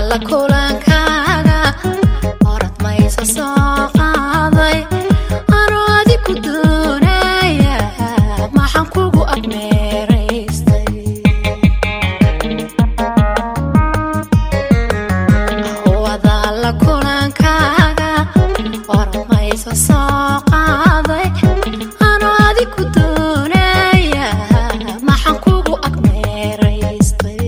la kulankaaga orad maysa soo qaaday anoo adi ku doonaya maxaan kugu agmeeraystay wada la kulankaaga orad maysa soo qaaday anoo adi ku doonaya maxaan kugu agmeeraystay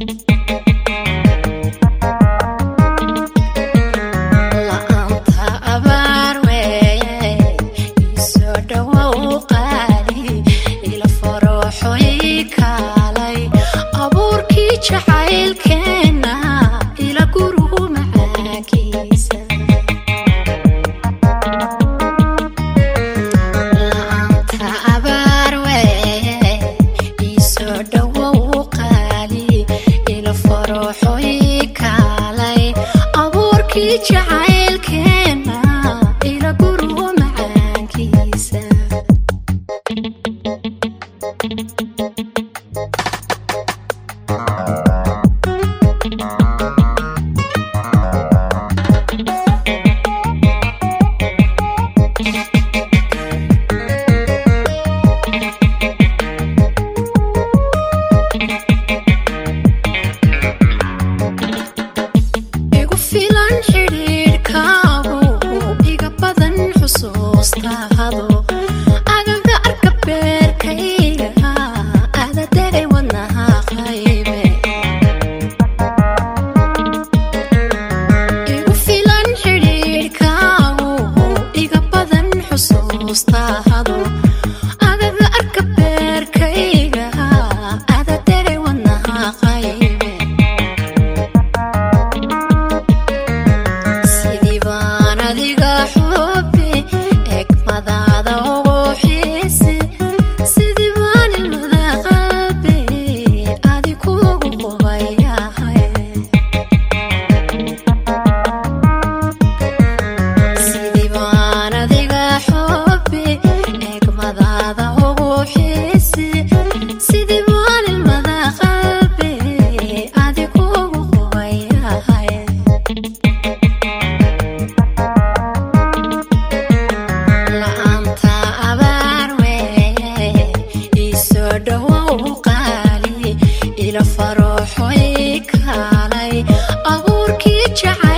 la'aanta abaar weeye isoo dhowow qaali ila farooxoy kaalay abuurkii jacaylkeenna ila guruhu macaakiisa la'aanta abaar weeye isoo dhowow qaali ila farooxoy kaalay abuurkii jacaylkeenna ila guruhu macaankiisa igu filan xidhiidhkaagu iga badan xusuustaado agaga arka beerkayga ada degay wadnaha qaybe igu filan xidhiidhkaagu iga badan xusuustaado agaga arka beerkayga ada degay wadnaha qaybe sidii baan adiga xubi egmadaada ugu xiisi sidii baan ilmada qalbi adi kugu qubayahay sidii baan adiga xubi egmadaada ugu xiisi sidii baan ilmada qalbi adi kugu qubayahay la'aanta abaar weeye isoo dhowow qaali ila farooxoy kaalay abuurkii jacayl